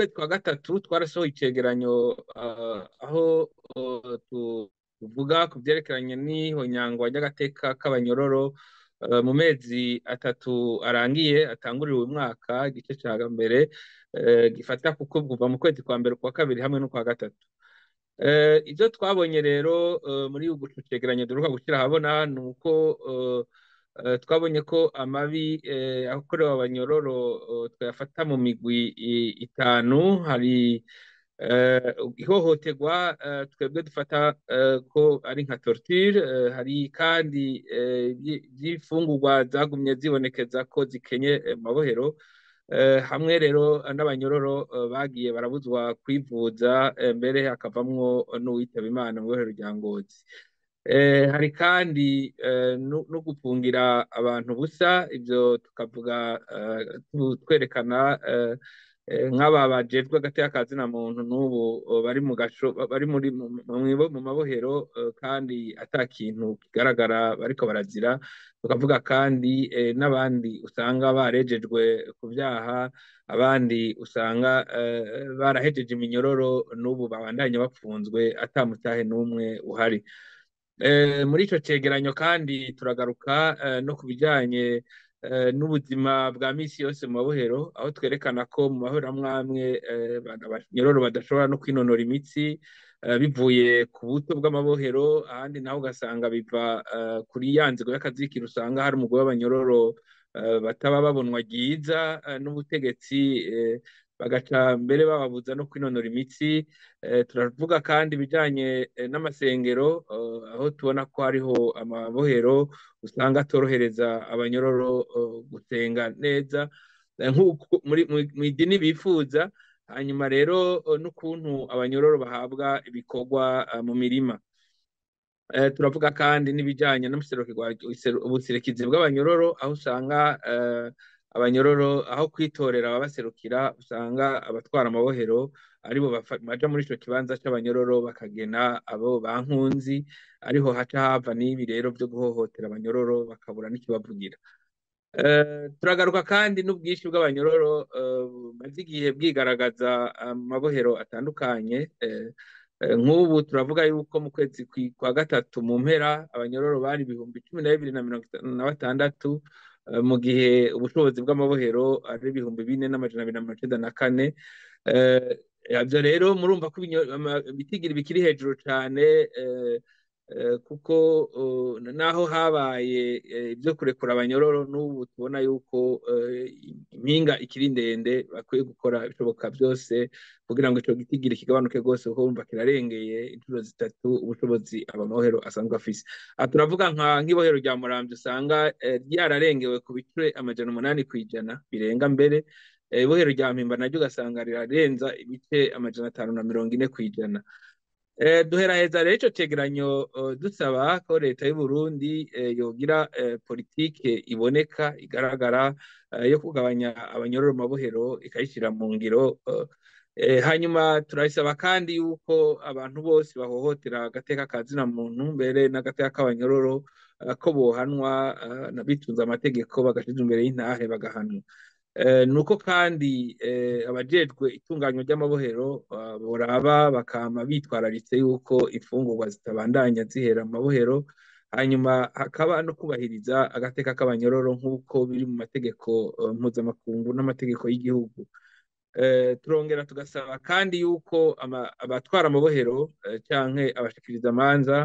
kwezi kwa gatatu twarasohoye icegeranyo aho tuvuga ku byerekeranye n'ihonyangwa ry'agateka k'abanyororo mu mezi atatu arangiye atanguriwe uyu mwaka igice cya mbere gifata kuko kuva mu kwezi kwa mbere kwa kabiri hamwe no kwa gatatu ibyo twabonye rero muri ubu cegeranyo duheruka gushyira ahabona ni uko twabonye ko amabi akorewe abanyororo twayafata mu migwi itanu hari ihohoterwa twebwe dufata ko ari nka torture hari kandi iby'imfungurwa zagumye zibonekeza ko zikenye mabohero hamwe rero n'abanyororo bagiye barabuzwa kwivuza mbere hakavamwo n'uwitaba imana mu ibohero rya ngozi hari kandi no gufungira abantu busa ibyo tukavuga twerekana nk'aba bajejwe agateka kazina muntu n'ubu bari mu gasho bari muri mu mabohero kandi ata kintu kigaragara bariko barazira tukavuga kandi n'abandi usanga barejejwe ku byaha abandi usanga barahejeje iminyororo n'ubu babandanya bapfunzwe atamutahe n'umwe uhari muri ico cegeranyo kandi turagaruka no ku bijanye n'ubuzima bwa misi yose mu mabohero aho twerekana ko mu mabohero amwe amwe abanyororo badashobora no kwinonora imitsi bivuye ku buto bw'amabohero ahandi naho ugasanga biva kuri ya nzego y'akazikiro usanga hari umugore w'abanyororo bataba babonwa ryiza n'ubutegetsi bagaca mbere bababuza no kwinonora imitsi turavuga kandi ibijyanye n'amasengero aho tubona ko hariho amabohero usanga atorohereza abanyororo gusenga neza mu idini bifuza hanyuma rero n'ukuntu abanyororo bahabwa ibikorwa mu mirima turavuga kandi n'ibijyanye ubuserukizi bw'abanyororo aho usanga abanyororo aho kwitorera ababaserukira usanga abatwara amabohero aribo baja muri ico kibanza c'abanyororo bakagena abo bankunzi ariho haca hava n'ibi rero vyo guhohotera abanyororo bakabura n'ikibavugira turagaruka kandi n'ubwinshi bw'abanyororo bumaze igihe bwigaragaza mu mabohero atandukanye nk'ubu turavuga yuko mu kwezi kwa gatatu mu mpera abanyororo bari ibihumbi cumi na bibiri na mirongo itanu na batandatu mu gihe ubushobozi bw'amabohero ari ibihumbi bine n'amajana abiri na mirongo icenda na kane ibyo rero murumva ko ibitigiri bikiri hejuru cyane kuko naho habaye ibyo kurekura abanyororo n'ubu tubona yuko impinga ikiri ndende bakwiye gukora ibishoboka byose kugira ngo icyo gitigiri kigabanuke rwose kuko wumva kirarengeye inshuro zitatu ubushobozi amabohero asanzwe afise aha turavuga nk'ibohero rya murambi usanga ryararengewe ku bice amajana umunani ku ijana birenga mbere ibohero rya mpimba naryo ugasanga rirarenza ibice amajana atanu na mirongo ine ku ijana duheraheza rero icyo cegeranyo dusaba ko leta y'u Burundi yogira politike iboneka igaragara yo kugabanya abanyororo mu mabohero ikayishyira mu ngiro hanyuma turabisaba kandi yuko abantu bose bahohotera agateka ka zina muntu mbere n'agateka k'abanyororo ko bohanwa bitunze amategeko bagashyirwa imbere y'intahe bagahanwa ni uko kandi abajejwe itunganywa ry'amabohero boraba bakama bitwararitse yuko imfungurwa zitabandanya zihera mu mabohero hanyuma hakaba no kubahiriza agateka k'abanyororo nk'uko biri mu mategeko mpuzamakungu n'amategeko y'igihugu turongera tugasaba kandi yuko abatwara amabohero cyangwa abashikiriza amanza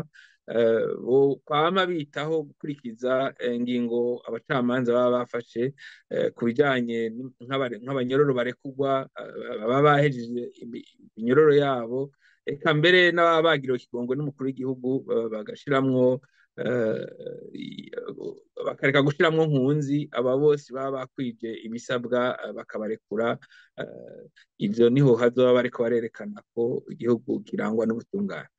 kwama bitaho gukurikiza ingingo abacamanza baba bafashe ku bijyanye nk'abanyororo barekugwa baba bahejeje iminyororo yabo eka mbere n'ababa bagiriwe ikigongo n'umukuru w'igihugu bagashiramwo bakareka gushiramwo nkunzi aba bose baba bakwije ibisabwa bakabarekura ibyo niho hazoba bariko barerekana ko igihugu kirangwa n'ubutungane